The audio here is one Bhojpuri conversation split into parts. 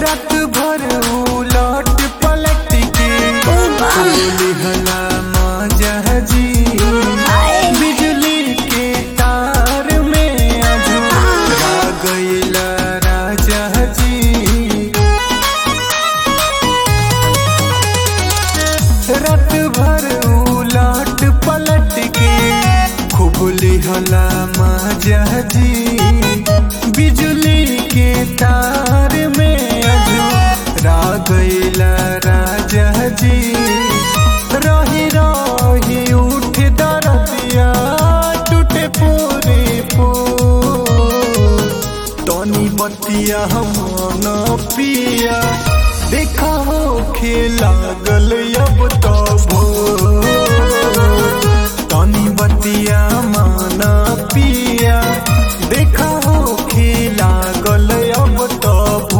रात भर उलट पलट के बोली हला मजा जी बिजली के तार में अझुरा गईला राजा जी रात भर उलट पलट के खूब लिहला मजा जी बिजली के तार में अझुरा गईला राजा जी रही रही उठ दरदिया टूटे पूरे पो तनी बतिया हम न पिया देखा हो खेला गल अब तो भो तनी बतिया माना पिया देखा हो खेला गल अब तो भो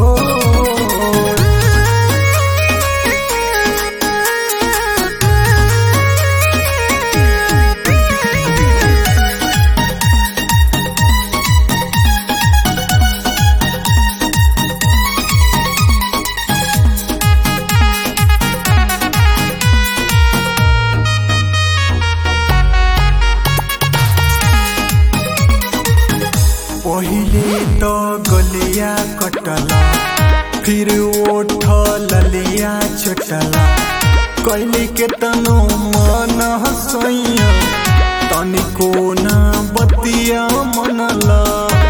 पहिले तो गलिया कटला फिर ओठ ललिया चटला कैली के तनो मन हसैया तनिको ना बतिया मनला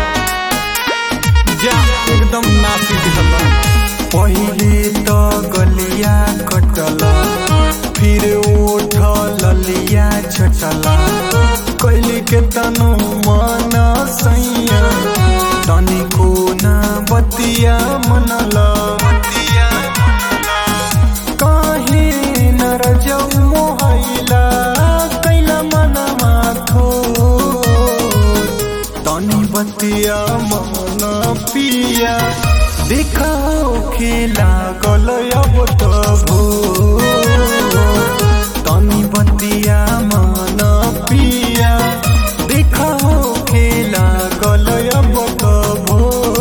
जा एकदम नासिक हला पहिले तो गलिया कटला फिर ओठ ललिया चटला कैली के तनो मन सैया तनिको ना बतिया मनला काहे नर जाऊ मोहैला कैला मनमा थो तनी बतिया मन पिया देखाओ खेला गल अब तो भो तनी बतिया मन पिया देखाओ खेला गल अब तो भो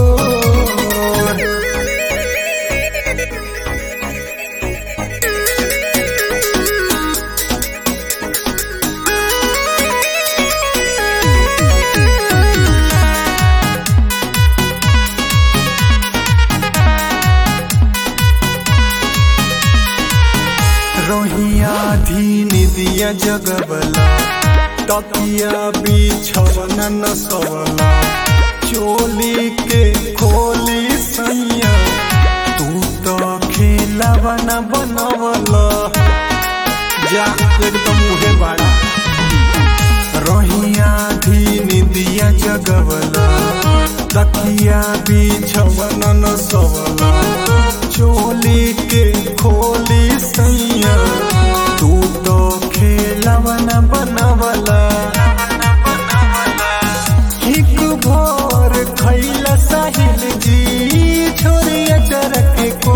रोहिया धीन दिया जगबला तकिया बिछवना न सवला चोली के खोली सैया तू तो खेलवा न बनवला जा एकदम मुहे बाड़ा रोहिया धीन दिया जगबला तकिया बिछवना न सवला चोली के खोली सैया तू तो खेलवा न बनवला एक भोर खैला साहिल जी छोरिया चरक को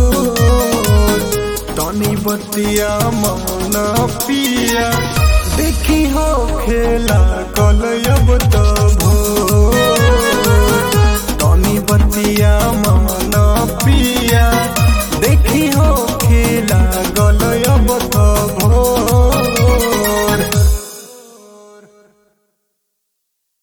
तनी बतिया मन पिया देखी हो खेला कल अब तो